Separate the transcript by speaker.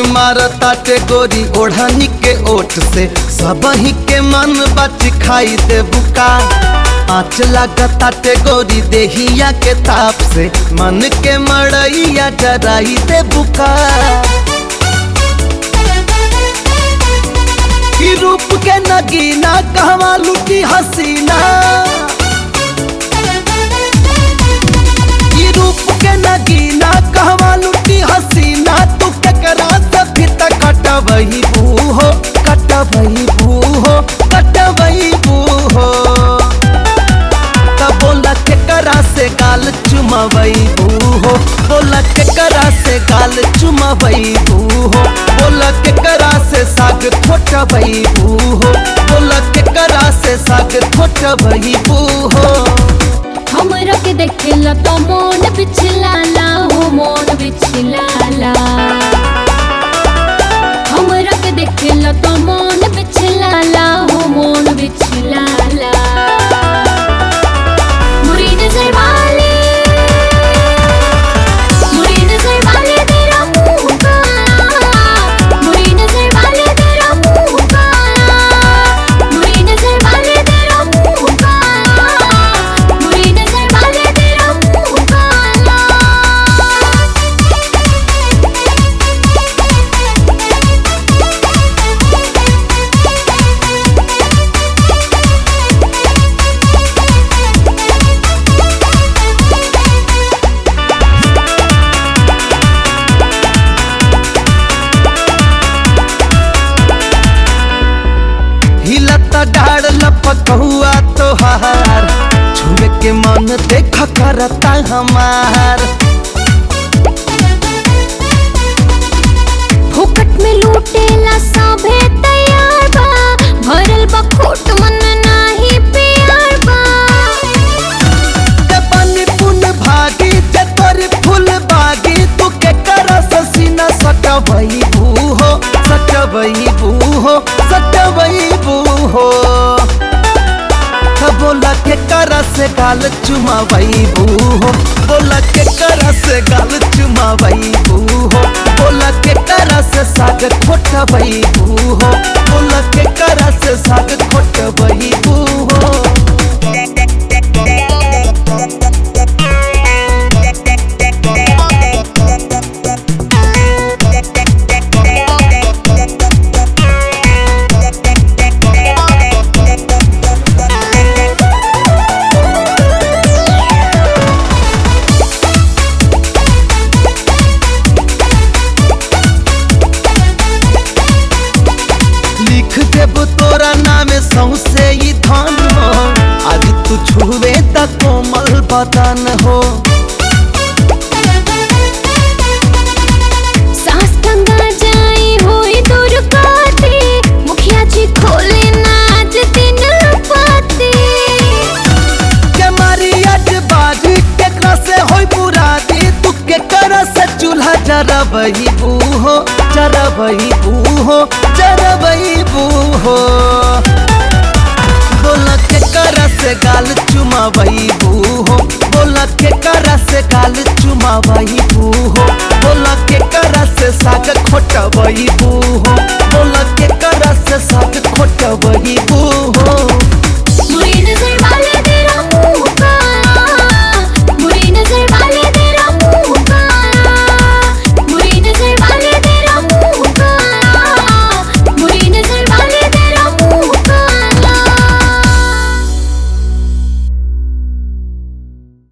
Speaker 1: मार ताटे गोरी ओढ़नी के ओठ से सब ही के मन बच खाई दे बुका आँच लागताटे गोरी देहिया के ताप से मन के मड़ैया जराई दे बुका की रूप के नगीना कहवा लुटी हसीना की रूप के नगीना कहवा लुटी हसीना तू केकरा से भी तक कटवही बूहो कटवही बूहो कटवही बूहो तब बोला केकरा से गाल चुमवई बूहो बोला केकरा से गाल चुमवई बूहो बोला केकरा से साग खोटवई बूहो बोला केकरा से साग खोटवई बूहो
Speaker 2: हमरा के देखेला तो मोन बिछलाला हो मोन बिछलाला हमरा के देखेला तो मोन बिछलाला हो मोन बिछलाला मुरी नजर वाले मुरी नजर वाले तेरा मुंह काला मुरी नजर वाले तेरा मुंह काला मुरी नजर वाले तेरा मुंह काला मुरी नजर वाले तेरा मुंह काला
Speaker 1: हिलता डाड़ लपकहुआ तोहार छुए के मन देख करता हमार
Speaker 2: फुकट में लूटेला सभे तैयार बा भरल बा खोट मन नाही प्यार बा
Speaker 1: ते बनी पुन भागी ते तोरी फूल बागी तू के कर ससीना सटवई बूहो सटवई बूहो सटवई बूहो त बोला के कर से गाल चुमावई बूहो बोला के कर से गाल चुमावई बूहो बोला के कर से साग खोटवई बूहो बोला के कर से साग खोटवई बूहो लिख देब तोरा नामे सौसे ई धन हो आज तू छुए त कोमल बदन हो
Speaker 2: सास गंगा जाई होई दूर काटे मुखिया जी खोले नाच दिन पाते
Speaker 1: के मारी अज बाजी केकरा से होई बुरादी तू के कर से चूल्हा जरबई बूहो जरबई बूहो जरबई बूहो बोला के कर से गाल चुमावई बूहो बोला के कर से गाल चुमावई बूहो बोला के कर से साग खोटवई बूहो बोला के कर से साग खोटवई बूहो